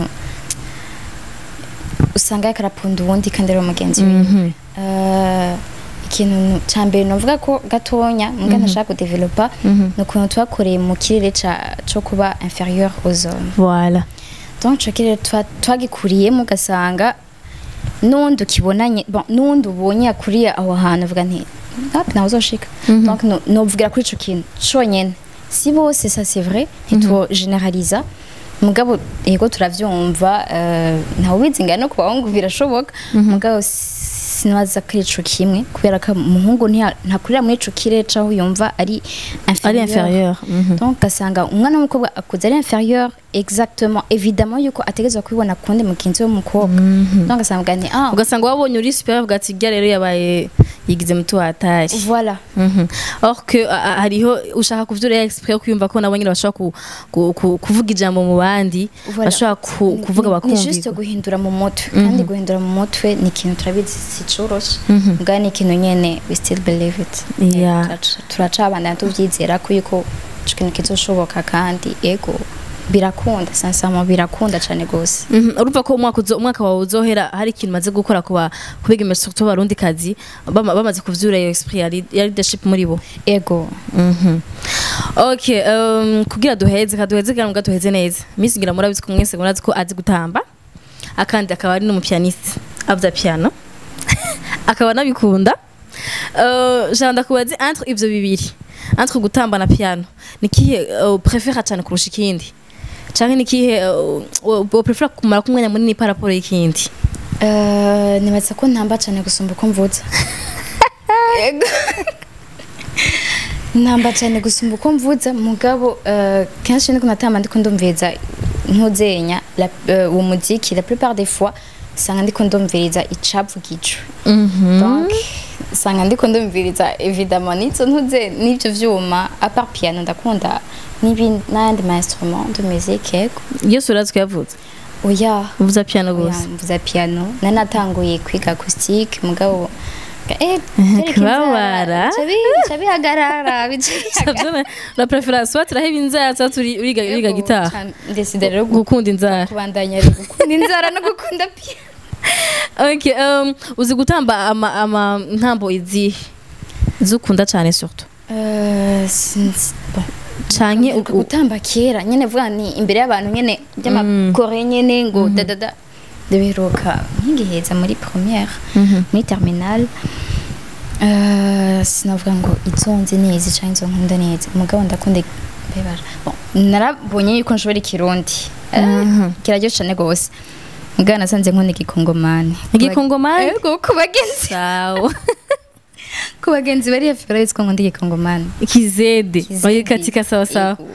usanga yakarapunda uwundi kandi ari umugenzi wiwe Mhm. Eh, ikintu ca mbere novuga ko gatonya mbwa ntashaka kudevelopa Mhm. ni ukuntu twakoreye mu kirere ca- co kuba inférieur aux hommes voilà donc ico kirere twa- twagikuriyemo ugasanga n'uwundi ukibonanye bon n'uwundi ubonye akuriye aho hantu uvuga nti hapi nawe uzoshika donc no- novugira kuri ico kintu conyene si bose ça c'est vrai ntitwo generaliza mugabo yego turavyumva eh, ntawe ubizinga no ku bahungu birashoboka mugabo sinabaza ko ari ico kimwe kubera ko umuhungu ntiya- ntakurira muri ico kirere caho yumva ari ari inférieur Mhm. donc ugasanga umwana w'umukobwa akuze ari inférieur exactement évidemment yuko ategerezwa kubibona kundi mugenzi we w'umukobwa donc ugasanga ni ah ugasanga wabonye uri super uvuga ati irya rero yabaye yigize muto watari voilà Mhm. or que a- a- hariho ushaka kuvyura exprès kwiyumva ko nabo nyine bashobora ku- ku- ku- kuvuga ijambo mu bandi Voilà. bashobora ku- kuvuga Ni- ni juste bakumvirwa guhindura mu mutwe kandi guhindura mu mutwe ni ikintu turabizi si coroshe mbwa ni ikintu nyene we still believe it Yeah. Turaca- turacabandana tuvyizera ko yuko ico kintu kizoshoboka kandi ego birakunda sansamo birakunda cane gose Mhm, urumva ko umwaka uzo- umwaka wawe uzohera hari ikintu maze gukora kuba kubiga surtout abarundi kazi bama- bamaze kuvyura iyo esprit ya lead- ya leadership muri bo ego Mhm. okay um, kugira duheze kaduheze kandi muga duheze neza miss ngira murabizi ko mwese murazi ko azi gutamba akandi akaba ari n'umupianiste avya piano akaba nabikunda uh, janda kubazi entre ivyo bibiri entre gutamba na piano nikihe uh, prefera cyane kurusha ikindi canke nikihe uh, uh, prefera kumara kumwanya munini par rapport y'ikindi Eh, nibaza ko ntamba cyane gusumba uko mvuza Ego. ntamba cyane gusumba uko mvuza mugabo eh, kenshi niko natamba ndiko ndumviriza ntuzenya la- eh, uwo muziki la plupart des fois sanga ndiko ndumviriza icavugijwe donc sanga ndiko ndumviriza évidemment n'izo ntuze n'ivyo vyuma à part piano ndakunda n'ibindi n'ayandi ma instrument de musique ego yose urazi ko yavuze oya uvuza piano gusa Oya, mvuza piano nari natanguye kwiga acoustique mugabo eh Kubabara. bica bihagarara bica bihagarara Sabyone la preference soit turaheba inzara cyangwa turi uriga uriga gitaha ndesida rero gu- gukunda inzara kubandanya rero gukunda inzara no gukunda piano okay um, uzi gutamba ama, ama ntambo izihe zukunda cyane surtout Eh, sinzi bon canke Mperuka gutamba kera nyene vuga ni imbere y'abantu nyene by'amakore nyene ngo dadada ndabiheruka nkigiheza muri première muri terminale Eh, sinavuga ngo izo nzi neza canke izo nkunda neza umugabo ndakunda mbebara Bon, narabonye yuko nshobora ikirundi Eh, kiraryoshe cane gose mugabo nasanze nkunda igikongomani Igikongomani? Ego, ku bagenzi sawa ku bagenzi bari hafi barabizi ko nkunda igikongomani kizede Kizedi. oye katika sawa sawa Ego.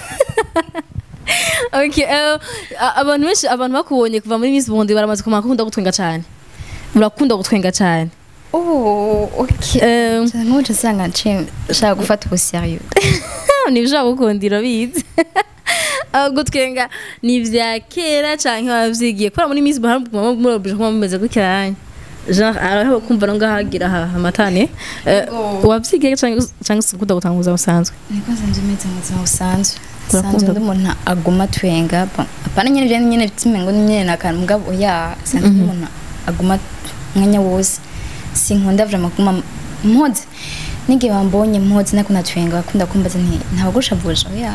okay uh, a- abantu benshi abantu bakubonye kuva muri Miss Burundi baramaze kumenya ko ukunda gutwenga cyane urakunda gutwenga cyane Oh, ok. Um, nk'uca usanga nce nshaka gufata ubu serieux nibishobora gukundira bize aho gutwenga ni ibya kera cyangwa wabyigiye kubera muri Miss Burundi muba murabije kuba mumeze gutya genre araho kumva no ngahagira ha- amatane Eh, Yego. wabyigiye cyangwa cyangwa se ukunda gutanguza busanzwe niko nsanzwe meze mu buzima busanzwe Urakunda? sanzwe ndi umuntu aguma atwenga bon apana nyene ibyo nyene bitimengo nyene nakantu mugabo oya sanzwe ndi umuntu aguma umwanya wose sinkunda vraiment kuguma mpoze n'igihe wambonye mpoze nako natwenga bakunda kumbaza nti ntabagushavuje oya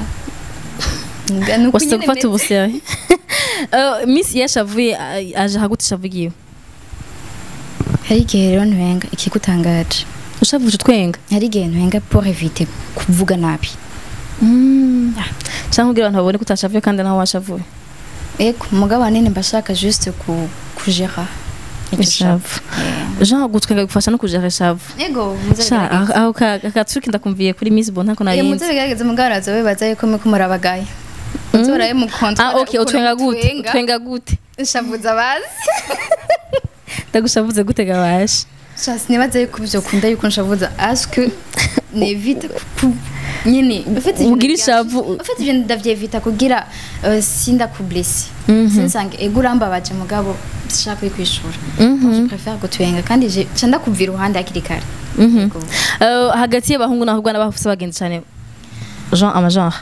Nga nuko wasize nyene gufata meze. ubusere Eh, miss yashavuye a- aje haguti ishavugiwe hari igihe rero ntwenga ikigutangaje ushavuje twenga hari igihe ntwenga pour éviter kuvuga nabi cyangwa kugira abantu babone ko utashavuye kandi nawe washavuye ego mugabo ahanini mba shaka juste ku kugera icyo Ishavu. shaka. jean gutwenga bigufasha no kujera ishavu Eh. ego Sha, aho aho ka- ka katsuki ndakumviye kuri miss bon ntako muze narinzi bigaragaza mugaraza bibaza yuko mwe kumurabagaye muze baraye mu kontra ah okay utwenga gute utwenga gute shavuza bazi ndagushavuze gute gabasha Shasi nibaza yuko byo kunda yuko nshavuza aske nevite ku nyine ufite ibintu Ugira bya- ishavu. ufite ibintu ndavyevita kugira uh, sinda kublesi sinsange ego urambabaje mugabo sishaka kuyikwishura je préfère gutwenga kandi je ca ndakubva iruhande hakiri kare Ego. Eh, hagati y'abahungu n'abakobwa n'abafise abagenzi cyane jean amagenre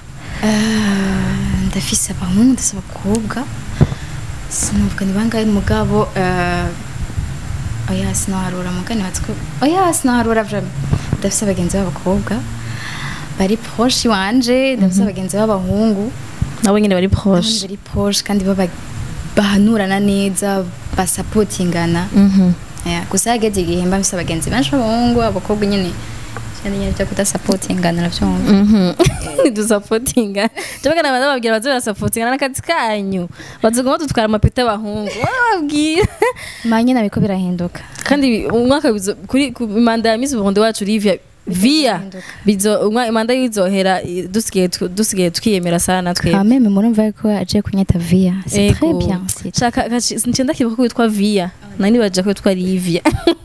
Eh, ndafise abahungu ndafise abakobwa sinavuga ni bangahe mugabo eh, oya sinaharura mugani batsko oya sinaharura vraiment ndafise abagenzi b'abakobwa bari proche wanje ndafise abagenzi b'abahungu nabo nyine bari abandi proche bari proche kandi baba bahanurana neza basapotingana yeah. gusa hageze igihe mba mfise abagenzi benshi b'abahungu abakobwa nyine cyane nyine byo kudasapotingana navyumva nidusapotinga jabaga nabanza bababwira baze barasapotingana n'akazi kanyu bazoguma dutwara amapeta y'abahungu bababwira manye nabiko birahinduka kandi umwaka bizo- kuri ku manda ya miss burundi wacu livia via Bizohinduka. bizo umwa- imanda yizohera i- dusigaye tw- dusigaye twiyemera sana twebwe quand même murumva ko aje kunyita via c'est très Ego. bien c'est shaka ncenda kibuka ko witwa via nani baje ko witwa livia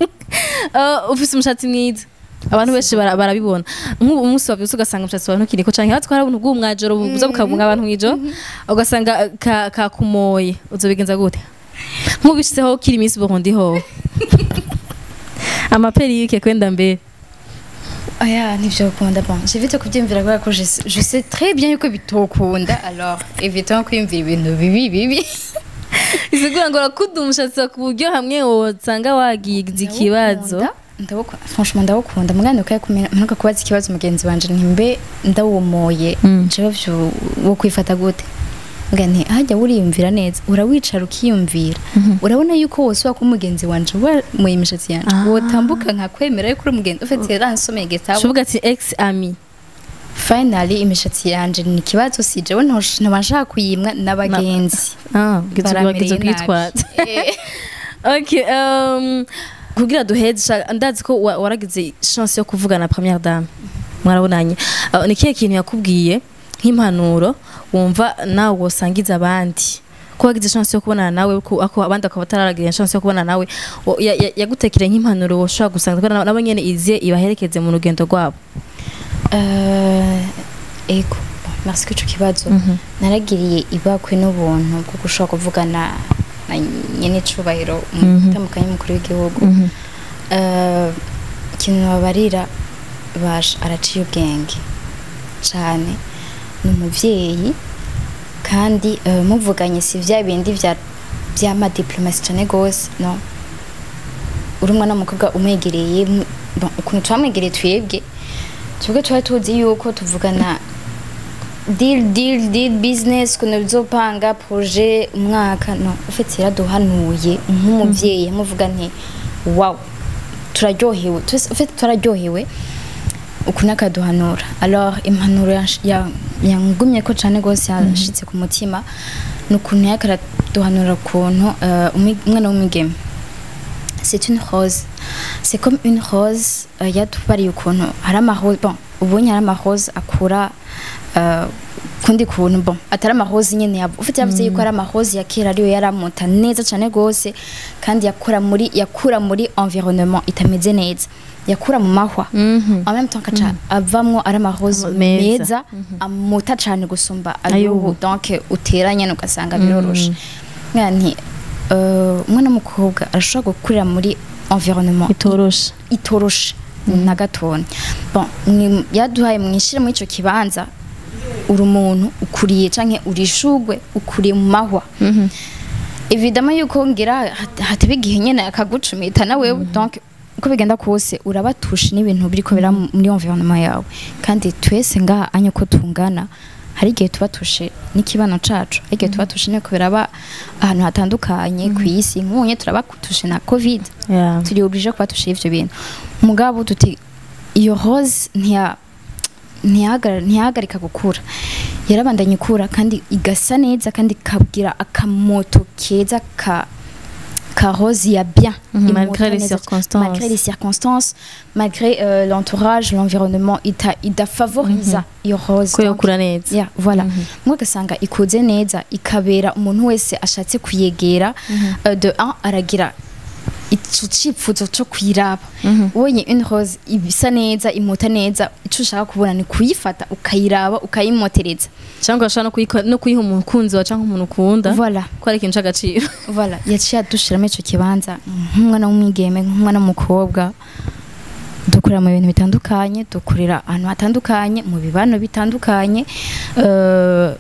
Uh, ufise umushatsi mwiza abantu benshi bara- barabibona nk'ubu umunsi wavyutse ugasanga umushatsi wawe ntukiriko canke hatwa hari ubuntu bw'umwajoro buza bukabunga abantu mw'ijoro ugasanga uh, ka- kakumoye uzobigenza gute nk'ubishizeho kiri iminsi burundi hoho amaperike kwenda mbere aya nivyo ukunda bon j'ai vite kubyumvira kubera ko je sais- je sais très bien yuko bitokunda alors évitons kwiyumvira ibintu bibi bibi bisigura ngo urakuda umushatsi wawe ku buryo hamwe wosanga wagize ikibazo Ndawukunda, ndawukunda franchement ndawukunda mugani ukaye kumenya mperuka kubaza ikibazo mugenzi wanje ntimbe ndawumoye Mm. jewe vyo wo kwifata gute nga nti hajya uriyumvira neza urawicara ukiyumvira urabona yuko wose wako umugenzi wanje wamuye imishatsi yanje Ah. wotambuka nkakwemera yuko uri umugenzi ufite yaransomeye igitabo uvuga ati ex ami finally imishatsi yanje ni ikibazo si jewe ntosh- ntoba nshaka kuyimwa n'abagenzi ah gizo Baramereye gizo nabi. kwitwaza Eh. okay um kugira duheze sha- ndazi ko wa- waragize chance yo kuvugana na première dame mwarabonanye Uh, ni kihe kintu yakubwiye nk'impanuro wumva nawe wosangiza abandi ko wagize chance yo kubonana nawe ko ako abandi akaba atararagira chance yo kubonana nawe wo- ya- ya- yagutekere nk'impanuro woshobora gusanga kubera nabo nyene iziye ibaherekeze mu rugendo rwabo Euh, ego bon, merci ko ico kibazo naragiriye ibakwe n'ubuntu bwo gushobora kuvugana na nyene icubahiro umutandukanye w'umukuru w'igihugu Euh, ikintu babarira basha araciye ubwenge cane ni umuvyeyi kandi euh, muvuganye si vya bindi vya vy'amadiplomasi cane gose no uri umwana w'umukobwa umwegereye mu- bon, ukuntu twamwegereye twebwe twebwe twari tuzi yuko tuvugana deal deal deal business ukuntu bizopanga projet umwaka no ufite yaraduhanuye nk'umuvyeyi amuvuga nti wow turaryohewe twese ufite turaryohewe ukuntu akaduhanura alors impanuro yansh- ya- yangumye ko cane gose yashitse ku mutima ni ukuntu yariko araduhanura ukuntu euh, umwi- umwana w'umwigeme c'est une rose c'est comme une rose euh, yatubariye ukuntu hari amarose bon ubonye hari amarose akura euh, kundi kuntu bon atari amarose nyene yabo ufite yavuze yuko ari amarose ya kera ariyo yaramuta neza cane gose kandi yakura muri yakura muri environnement itameze neza yakura mu mahwa en même temps kaca avamwo ari amarose Meza. meza amuta cane gusumba Ay'ubu. ayubu donc uteranya ugasanga biroroshe Nkaya nti euh, umwana w'umukobwa arashobora gukurira muri environnement itoroshe itoroshe na gatonya bon mwi- yaduhaye mwishire muri ico kibanza uri umuntu ukuriye canke uri ishugwe ukuriye mu mahwa évidemment yuko ngira hat- hataba igihe nyene akagucumita nawe donc uko bigenda kose urabatusha n'ibintu biriko bira muri environnement yawe kandi twese ngaha anye uko tungana hari igihe tubatushe n'ikibano cacu hari igihe tubatushe niko biraba ahantu hatandukanye ku isi nk'ubunye turabatushe na covid Yeah. turi oblige kubatusha ivyo bintu mugabo tuti iyo rose ntiya ntiyahagara- ntiyahagarika gukura yarabandanya ikura kandi igasa neza kandi ikabwira akamoto keza ka ka rose ya bien Mhm, Imota malgré les neza- circonstances. malgré les circonstances malgré euh, l'entourage l'environnement ita idafavoriza iyo rose ko Donc, yokura neza Yeah, voilà mwe ugasanga ikuze neza ikabera umuntu wese ashatse kuyegera euh, de un aragira ico cipfuzo co kuyiraba ubonye une rose isa neza imota neza ico ushaka kubona ni kuyifata ukayiraba ukayimotereza cyangwa urashobora no kuyiko- no kuyiha umukunzi wawe cyangwa umuntu ukunda voilà ko ari ikintu cy'agaciro voilà yaciye adushiramo ico kibanza nk'umwana w'umwigeme nk'umwana w'umukobwa dukorera mu bintu bitandukanye dukorera ahantu hatandukanye mu bibano bitandukanye euh,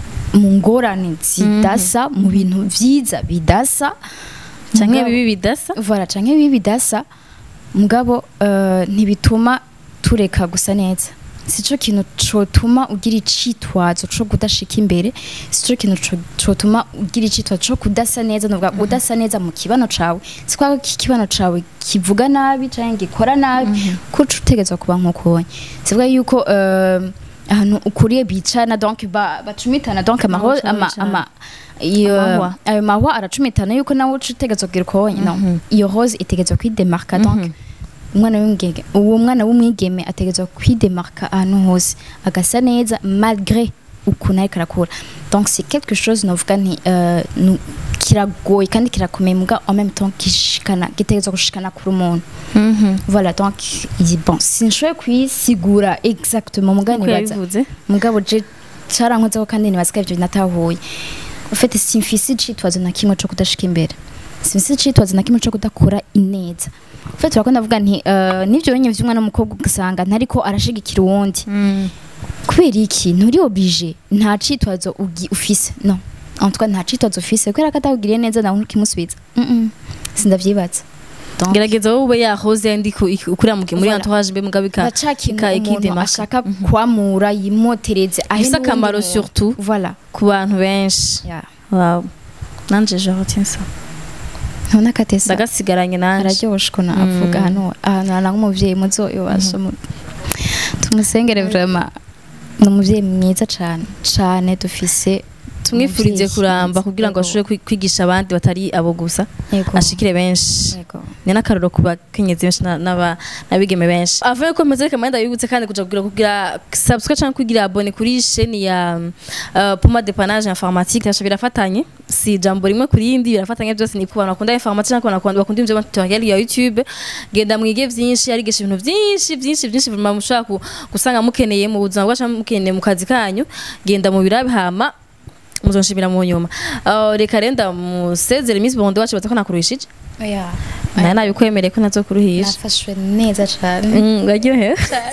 mu ngorane zidasa mu bintu vyiza bidasa cyangwa Mugabo- bibi bidasa voilà canke bibi bidasa mugabo euh, ntibituma tureka gusa neza sico kintu cotuma ugira icitwazo co kudashika imbere sico kintu co- cotuma ugira icitwazo co kudasa neza nuvuga udasa neza mu kibano cawe sikwa ko ikibano cawe kivuga nabi canke gikora nabi kuco utegezwa kuba nk'ukonye sivuga yuko euh, ahantu ukuriye bicana donc ba- bacumitana donc amaho Aho ama, bicana. ama iyo Amahwa. ayo mahwa aracumitana yuko nawe uca utegetswe kugira ukonye no iyo rose itegerezwa kwidemarka donc umwana w'umwigeme uwo mwana w'umwigeme ategerezwa kwidemarka ahantu hose agasa neza malgré ukuntu ariko arakura donc c'est quelque chose novuga nti euh, nu- kiragoye kandi kirakomeye muga en même temps gishikana gitegerezwa gushikana kuri umuntu voilà donc il dit bon sinshoboye kuyisigura exactement muga uko nibaza yabivuze mugabo je carankozeho kandi nibaza ko ivyo natahuye ufite simfise icitwazo na kimwe co kudashika imbere simfise icitwazo na kimwe co kudakora ineza ufite turakunda ndavuga nti uh, n'ivyo wenye vy'umwana w'umukobwa ugasanga ntariko arashigikira uwundi kubera iki nturi oblige nta citwazo ugi- ufise no en tout cas nta citwazo ufise kubera ko atawugiriye neza nawe ntukimusubiza mm -mm. sindavyibaza Donc, gerageza wowe ube yahoze ndi ku- iki- ukuriya mu- muri Voilà. entourage mbe mugabo ika baca kintu ika- umuntu ikidemarka. ashaka kwamura yimotereze ahe Bifise n'uwundi akamaro muntu. surtout. voilà ku bantu benshi yeah. wow nanje je retiens ça ntubona ko atesa ndagasigaranye nanje araryoshe ukuntu avuga hano ahantu hana nk'umuvyeyi muzoyobasha tumusengere vraiment ni umuvyeyi mwiza cane cane dufise tumwifurize umuvyeyi kuramba mwiza. kugira ngo Yego. ashobore kwi- kwigisha abandi batari abo gusa Yego. ashikire benshi Yego. ni n'akaroro ku bakenyezi benshi na- n'aba- n'abigeme benshi avuye ko meze reka mwenda yibutse kandi kuja kugira kugira subscribe cyangwa kugira abone kuri chaîne ya uh, Puma Dépannage Informatique nasho birafatanye si jambo rimwe kuri yindi birafatanye byose ni ku bantu bakunda informatique cyangwa bakunda bakunda ibyo tutorial ya YouTube genda mwige vyinshi arigisha ibintu vyinshi vyinshi vyinshi vraiment mushaka ku- gusanga mukeneye mu buzima bwacu mukeneye mu kazi kanyu genda mu birabe hama muzonshimira mu nyuma Uh, reka rero ndamusezere Miss Bondo wacu baza ko nakuruhishije Oya. nayo nabikwemereye ko nazokuruhisha nafashwe neza cane Mm, uraryohewe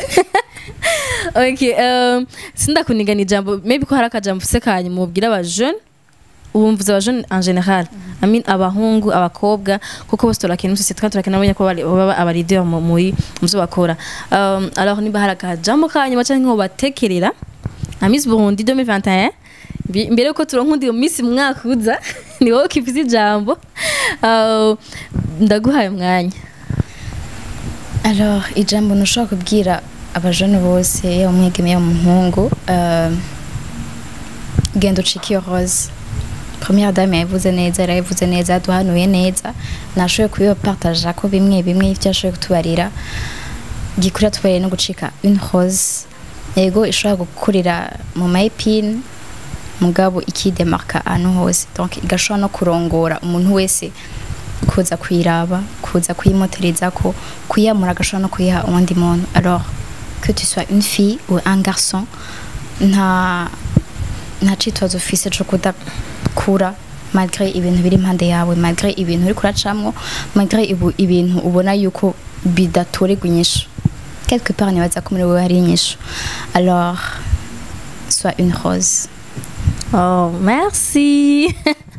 okay um, sindakuniga ni ijambo maybe ko hari akajambo ufise kanyu mubwira aba jeune ubu mvuze aba jeune en general I mean abahungu abakobwa kuko bose turakina muri sosiyete kandi turakina abanya ko bari- baba aba leader mu muri mu byo bakora um, alors niba hari akajambo kanyu baca nko batekerera na Miss Burundi 2021 Bi- mbere yuko turonka undi Miss mu mwaka uza ni wowe kivuze ijambo uh, ndaguhaye umwanya alors ijambo ntushobora kubwira abajene bose yaba umwigeme yaba umuhungu euh, genda ucike iyo rose première dame yabivuze neza yarabivuze neza yaduhanuye neza nashoboye kubibapartaja ko bimwe bimwe ivyo yashoboye kutubarira gikurira tubarire no gucika une rose yego ishobora gukurira mu mayipine mugabo ikidemarka ahantu hose donc igashobora no kurongora umuntu wese kuza kuyiraba kuza kuyimoterezako kuyamura agashobora no kuyiha uwundi muntu alors que tu sois une fille ou un garçon nta nta citwazo ufise co kudakura malgré ibintu biri impande yawe malgré ibintu uri kuracamwo malgré ibu, ibintu ubona yuko bidatorerwa inyishu quelque part nibaza ko muri wewe hari inyishu alors sois une rose Oh, merci.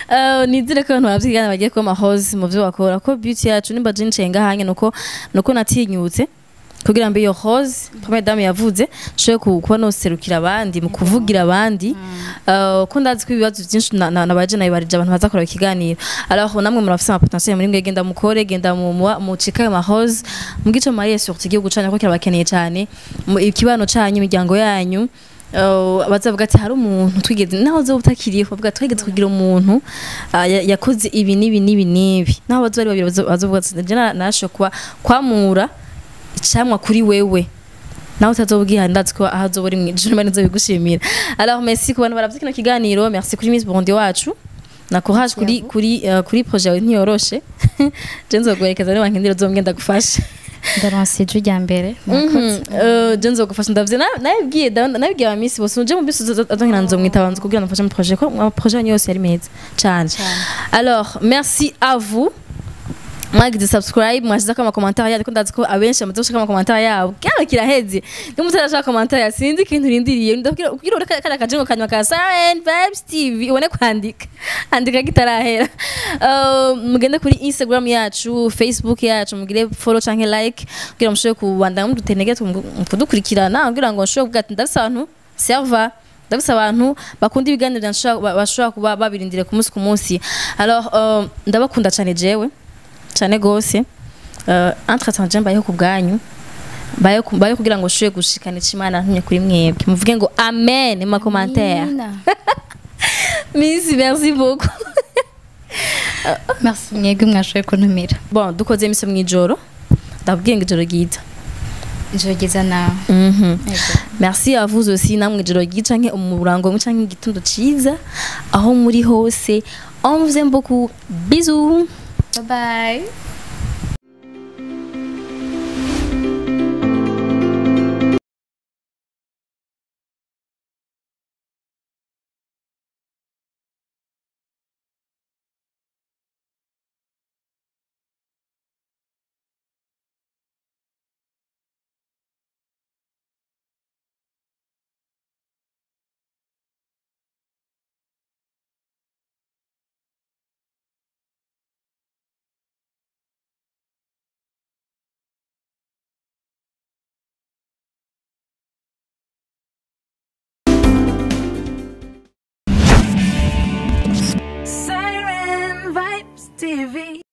Eh, nizere ko abantu bavyigana bagiye kuba amahozi mu vyo bakora ko beauty yacu nimba je nshenga hanye nuko nuko natinyutse kugira mbe iyo hose première dame yavuze nshobore ku- kuba noserukira abandi mu kuvugira abandi Eh, ko ndazi ko ibibazo byinshi na- na- nabaje nabibarije abantu bazakora ikiganiro alors namwe murafise ama potentiel muri mwe genda mukore genda mu mu- mucika ayo mahoze mugico mariye surtout igihugu canyu ko kirabakeneye cyane mu- ikibano canyu imiryango yanyu Uh, bazavuga ati hari umuntu twigeze naho zo utakiriye bavuga twigeze kugira umuntu ah, ya- yakoze ibi nibi nibi nibi naho bazo bari babiri bazo- bazovuga ati je narasho kuba kwamura icamwa kuri wewe nawe utazobwira ndazi ko aho azoba uri mwijuru mari nzobigushimira alors merci ku bantu baravye kino kiganiro merci kuri Miss Burundi wacu na courage kuri kuri uh, kuri projet yawe ntiyoroshe je nzoguherekeza niba nkindira uzomgenda gufasha ndaronse ijwi rya mbere je nzogufasha ndavye na- nabibwiye da- nabibwiye aba Miss bose uje mu bisi azonkina nzomwita banza kugira ngo mfashe mu projet ko ama projet yanyu yose yari meza cane alors merci à vous mwagize subscribe mwashizeko amakomentare yanyu ko ndazi ko abenshi bamaze gushaka amakomentare yabo kano kiraheze niba mutarashaka komentare ya sinzi ikintu urindiriye ndabwira kugira ure kariya kajengo kanyuma ka Siren Vibes TV ubone kwandika andika kitarahera Uh, mugende kuri Instagram yacu Facebook yacu mugire follow canke like kugira mushobore kubandanya mudutenege kudukurikirana kugira ngo nshobore kuvuga ati ndafise abantu server ndabise abantu bakunda ibiganiro byanshobora- ba- bashobora kuba babirindire ku munsi ku munsi alors uh, ndabakunda cyane jewe cyane gose uh, entre je mbayeho ku bwanyu mbayeho ku- mbayeho kugira ngo nshobore gushikana ico imana ntumye kuri mwebwe muvuge ngo amen mu makomantere misi merci beaucoup merci mwebwe mwashoboye kuntumira bon dukoze imise mw'ijoro ndababwiye ngo ijoro ryiza ijoro ryiza nawe Mhm. Yego. merci à vous aussi namwe ijoro ryiza canke umurango mwe canke igitondo ciza aho muri hose on vous aime beaucoup bisous bye bye Siren Vibes TV.